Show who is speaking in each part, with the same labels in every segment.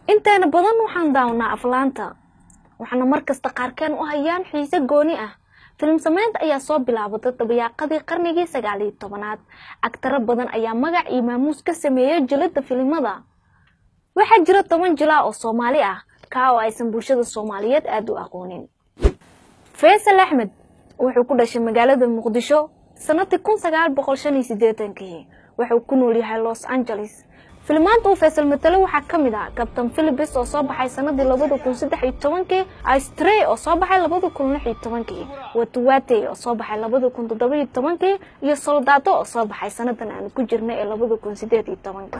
Speaker 1: inteena badan waxaan daawanaa aflaanta waxaana markasta qaarkeen u hayaan xiise gooni ah filim sameynta ayaa soo bilaabatay dabayaaqadii qarnigii sagaal iyo tobanaad agtaro badan ayaa magac iyo maamuus ka sameeyay jilada filimada waxaa jira toban jilaa oo soomaali ah kaa oo aysan bulshada soomaaliyeed aada u aqoonin faysal axmed wuxuu ku dhashay magaalada muqdisho sanadii kun sagaal boqol shan iyo sideetankii wuxuu ku nool yahay los angeles filimaanta uu faysal matalo waxaa ka mid ah kabtan philibis oo soo baxay sanadii labada kun saddex iyo tobankii istrey oo soo baxay labada kun lix iyo tobankii watuwate oo soo baxay labada kun toddoba iyo tobankii iyo soldaato oo soo baxay sanadan aan ku jirnay ee labada kun sideed iyo tobanka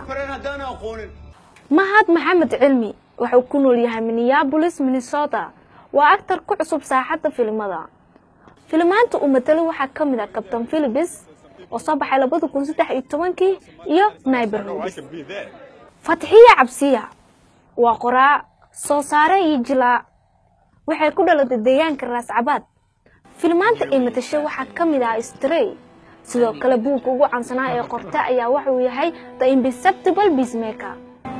Speaker 1: mahad maxamed cilmi wuxuu ku nool yahay minneabolis minnesota waa actar ku cusub saaxadda filimada filimaanta uu matalo waxaa ka mid ah kabtan philibis oo soo baxay labada kun saddex iyo tobankii iyo naiberhood fatxiya cabsiya waa qoraa soo saare iyo jilaa waxay ku dhalatay deegaanka raascabaad filimaanta ay matashay waxaa ka mid ah strey sidoo kale buugka ugu caansanaa ee qorta ayaa waxauu yahay the imperceptible peacemaker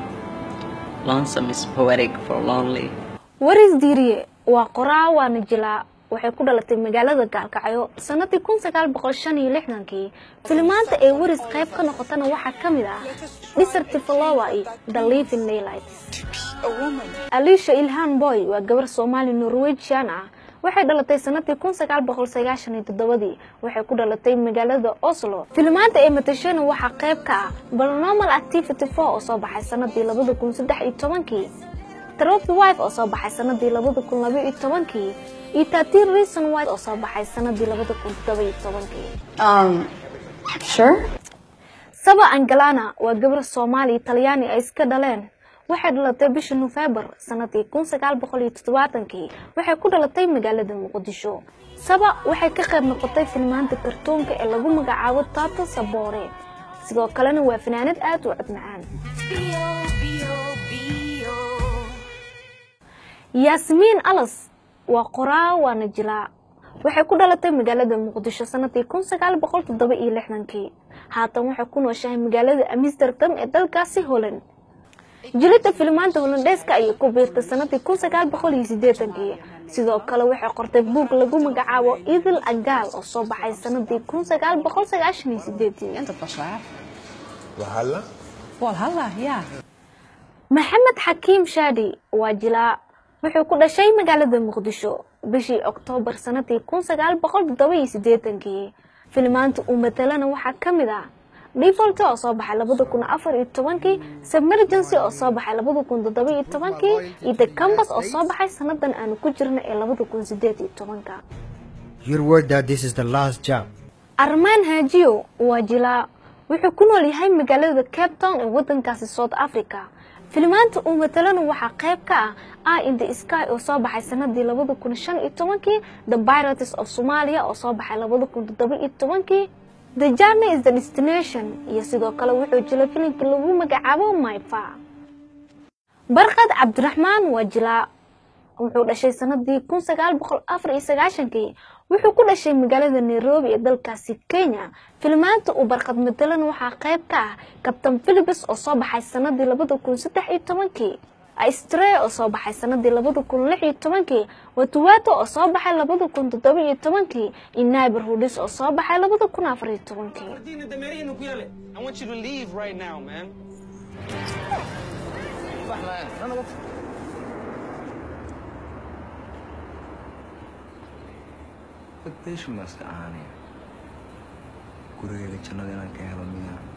Speaker 1: waris diiriye waa qoraa waana jilaa waxay ku dhalatay magaalada gaalkacyo sanadii kun sagaal boqol shan iyo lixdankii filimaanta ee waris qayb ka noqotana waxaa ka mid ah desert flower iyo the living daylight aliisha ilhan boy waa gabar soomaali norwegian ah waxay dhalatay sanadii kun sagaal boqol sagaashan iyo toddobadii waxay ku dhalatay magaalada oslo filimaanta ee matashana waxaa qayb ka ah balnormal activity four oo soo baxay sanadii labada kun saddex iyo tobankii trophy wife oo soo baxay sanadii labada kun laba iyo tobankii iyo tatin reason white oo soo baxay sanadii labada kun toddoba iyo tobankii saba angalana waa gabar soomaali talyaani ay iska dhaleen waxay dhalatay bisha nofembar sanadii kun sagaal boqol iyo toddobaatankii waxay ku dhalatay magaalada muqdisho saba waxay ka qayb noqotay filmaanta kartoonka ee lagu magacaabo tato sabore sidoo kalena waa fanaanad aada u cod macaan yaasmiin alas waa qoraa waana jilaa waxay ku dhalatay magaalada muqdisho sanadii kun sagaal boqol toddoba iyo lixdankii haatan waxay ku nooshahay magaalada amsterdam ee dalkaasi holland jilada filimaanta holandeeska ayay ku biirtay sanadii kun sagaal boqol iyo sideetankii sidoo kale waxay qortay buug lagu magacaabo idil agaal oo soo baxay sanadii kun sagaal boqol sagaashan iyo sideetii maxamed xakiim shaadi waa jilaa wuxuu ku dhashay magaalada muqdisho bishii oktoobar sanadii kun sagaal boqol toddoba iyo sideetankii filimaanta uu matalana waxaa ka mid ah defolto oo soo baxay labada kun afar iyo tobankii submergency oo soo baxay labada kun toddoba iyo tobankii iyo the cambas oo soo baxay sanadan aanu ku jirna ee labada kun sideed iyo tobanka armaan haajiyo waa jilaa wuxuu ku nool yahay magaalada cape town ee wadankaasi south africa filimaanta uu matalana waxaa qayb ka ah ah in the sky oo soo baxay sanadii labada kun shan iyo tobankii the pirates of somalia oo soo baxay labada kun toddoba iyo tobankii the journey is the destination iyo sidoo kale wuxuu jilay filimkii lagu magacaabo myfa barkad cabdiraxmaan waa jilaa wuxuu dhashay sanadii kun sagaal boqol afar iyo sagaashankii wuxuu ku dhashay magaalada nairobi ee dalkaasi kenya filimaanta uu barkad matalan waxaa qayb ka ah kabtan philibis oo soo baxay sanadii labada kun saddex iyo tobankii istrey oo soo baxay sanadii labada kun lix iyo tobankii watuwato oo soo baxay labada kun toddoba iyo tobankii iyo naiberhoodis oo soo baxay labada kun afar iyo tobankii
Speaker 2: bagbeeshu maaska ahaanaya gurigeyga jannada inaan ka helo miyaa